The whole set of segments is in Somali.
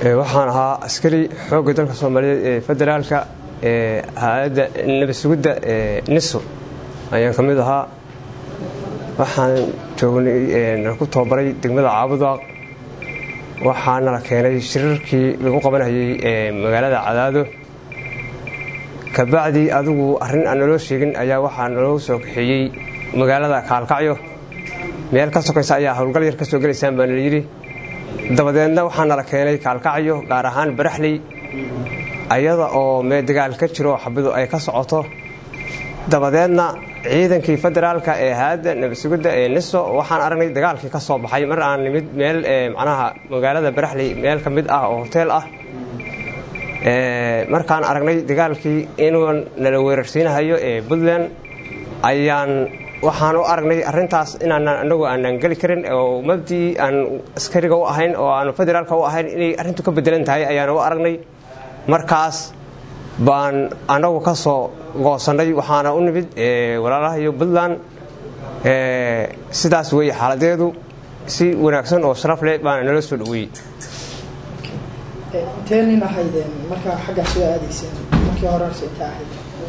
waxaan ahaa askari xoogga dalka soomaaliyeed ee federaalka ee hay-adda nabad sugidda ee niso ayaan ka mid ahaa waxaan joognay nala ku tababaray degmada caabudaaq waxaana la keenay shirarkii lagu qabanayay ee magaalada cadaado kabacdii adigu arrin aan naloo sheegin ayaa waxaa naloo soo kaxeeyey magaalada kaalkacyo meel ka sokaysa ayaa howlgal yar ka soo gelaysaan baa nala yidhi dabadeedna waxaa nala keenay kaalkacyo gaar ahaan baraxley ayada oo mee dagaal ka jiro xabidu ay ka socoto dabadeedna ciidankii federaalka ee hay-adda nabadsugidda ee niso waxaan aragnay dagaalkii ka soo baxay mar aan nimid meel macnaha magaalada baraxley meel ka mid ah oo hoteel ah markaan aragnay dagaalkii inuu nala weerarsiinahayo ee puntland ayaan waxaan u aragnay arintaas inaanan anagu aanan geli karin oo mabdii aan askariga u ahayn oo aan federaalka u ahayn inay arrintu ka bedelan tahay ayaan u aragnay markaas baan anagu ka soo goosannay waxaana u nimid walaalaha iyo puntland sidaas weeye xaaladeedu si wanaagsan oo sharaf leh baana nala soo dhaweeyey intee nin ahaydeen markaa xaggaa soo aadayseen markii horese inta ahayd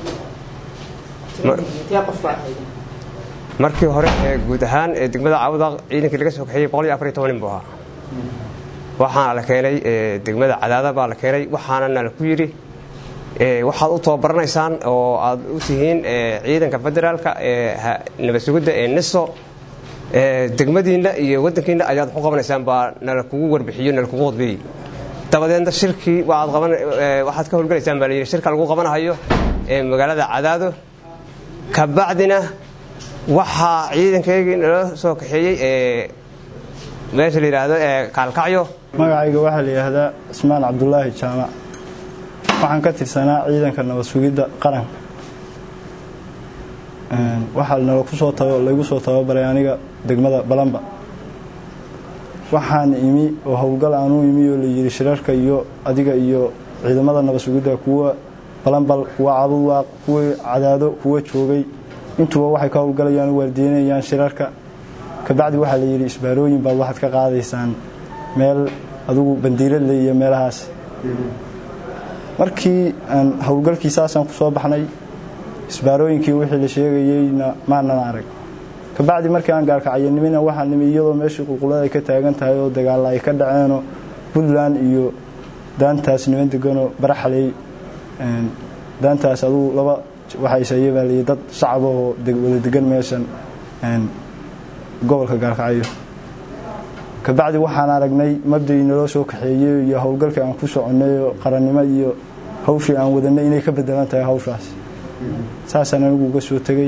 intee qof baa ahaydeen markii hore ee guud ahaan ee degmada caawudaaq ciidankii laga soo kaxeeyey boqol iyo afar iyo toban nin buu ahaa waxaana la keenay degmada cadaada baa la keenay waxaana nala ku yidhi waxaad u tababaraneysaan oo aad u tihiin ciidanka federaalka ee nabad sugidda ee niso degmadiinna iyo waddankiinna ayaad waxu qabanaysaan baa nala kugu warbixiyo nala kugu qodbeeyey dabadeedna shirkii waxaad ka howlgalaysaan baa layidhi shirka lagu qabanahayo ee magaalada cadaado kabacdina waxaa ciidankaygii nala soo kaxeeyey ee meesha la yidhaahdo ee kaalkacyo magacayga waxaa la yidhaahdaa cismaan cabdulaahi jaamac waxaan ka tirsanaa ciidanka nabad sugidda qaranka waxaa laygu soo tababaray aniga degmada balamba waxaan imi oo howlgal aanuu imi oo layidhi shirarka iyo adiga iyo ciidamada nabad sugidda kuwa balambal kuwa cabudwaaq kuwa cadaado kuwa joogay intuba waxay ka howlgalayaan u waardiinayaan shirarka kabacdi waxaa la yidhi isbaarooyin baad waxaad ka qaadaysaan meel adugu bandiiradle iyo meelahaas markii aan howlgalkii saasaan ku soo baxnay isbaarooyinkii wixii la sheegayeyna maanan arag kabacdi markii aan gaalkacayanimina waxaa nimi iyadoo meeshii qulqulada ay ka taagan tahay oo dagaalla ay ka dhaceenoo puntland iyo daantaas niman deganoo baraxley daantaas adugu laba waxaysaye baa layihi dad shacaba oo wada degan meeshan gobolka gaalkacyo kabacdi waxaan aragnay mabdii naloo soo kaxeeyey iyo howlgalkii aan ku soconnay oo qarannimo iyo hawshii aan wadanay inay ka bedelan tahay hawshaas saasaan anigu uga soo tegey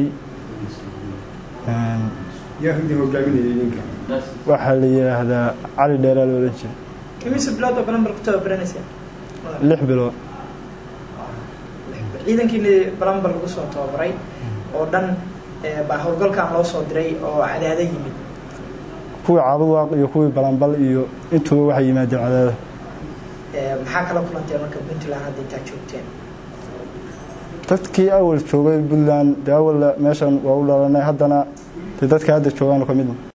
waxaa la yidhaahdaa cali dheeraa la odhan jiray imise bilood oo balambal ku tababaranayseen lix bilood ciidankiini balambal lagu soo tababaray oo dhan baa howlgalkan loo soo diray oo cadaado yimid kuwii caabudwaaq iyo kuwii balambal iyo intuba waxay yimaadeen cadaada maxaa kala kulanteen marka puntland hadda intaa joogteen dadkii awal joogay puntland dee awal meeshan waa u dhalanay haddana dee dadka hadda joogaan ka midna